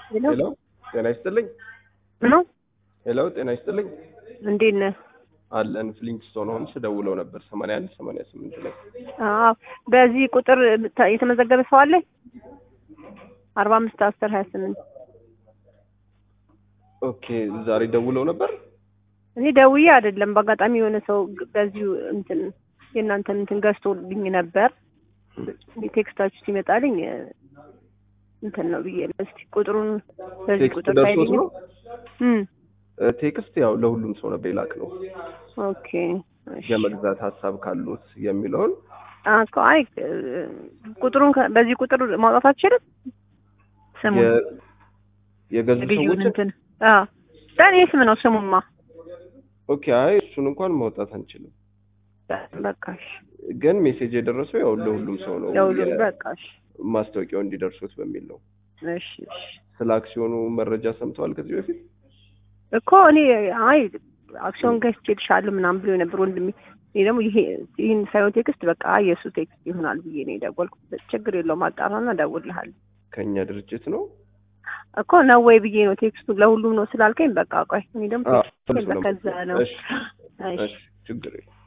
ሄሎ ሄሎ ጤና ይስጥልኝ። ነው ሄሎ ጤና ይስጥልኝ። እንዴት ነህ? አለን ፍሊንግስቶን ሆምስ ደውለው ነበር ሰማንያ አንድ ሰማንያ ስምንት ላይ አዎ በዚህ ቁጥር ተ- የተመዘገበ ሰው አለ? አርባ አምስት አስር ሀያ ስምንት ኦኬ ዛሬ ደውለው ነበር። እኔ ደውዬ አይደለም በአጋጣሚ የሆነ ሰው ግ- በዚሁ እንትን የእናንተን እንትን ገዝቶልኝ ነበር። ቴክስታችሁ ሲመጣልኝ እ፣ እንትን ነው ብዬ ነው። እስኪ ቁጥሩን በዚህ ቴክስት ቁጥር ደርሶት ታይልኝ። ነው። እም እ፣ ቴክስት ያው ለሁሉም ሰው ነበር የላክ ነው ኦኬ እሺ። የመግዛት ሀሳብ ካሉት የሚለውን አ- እኮ አይ እ፣ ቁጥሩን ከ- በዚህ ቁጥር ማውጣት አትችልም? ስሙን የ- የገዙ ልዩን ሰዎች እንትን አዎ በእኔ ስም ነው ስሙማ። ኦኬ አይ እሱን እንኳን ማውጣት አንችልም፣ በቃ እሺ ግን ሜሴጅ የደረሰው ያው ለሁሉም ሰው ነው ለሁሉም የ- በቃ እሺ ማስታወቂያው እንዲደርሱት በሚል ነው። እሺ እሺ ስለ አክሲዮኑ መረጃ ሰምተዋል ከዚህ በፊት? እኮ እኔ አይ አክሲዮን ገዝቼልሻለሁ ምናምን ብሎ ነበር ወንድሜ። እኔ ደግሞ ይሄ ይህን ሳይሆን ቴክስት በቃ የእሱ ቴክስት ይሆናል ብዬ ነው የደወልኩት። ችግር የለውም አጣራና እደውልልሃለሁ ከኛ ድርጅት ነው። እኮ ነው ወይ ብዬ ነው ቴክስቱ ለሁሉም ነው ስላልከኝ በቃ ቆይ እኔ ደግሞ አዎ፣ ቴክስት ሁሉም ነው። ከዛ ነው እሺ፣ እሺ እሺ፣ ችግር የለም።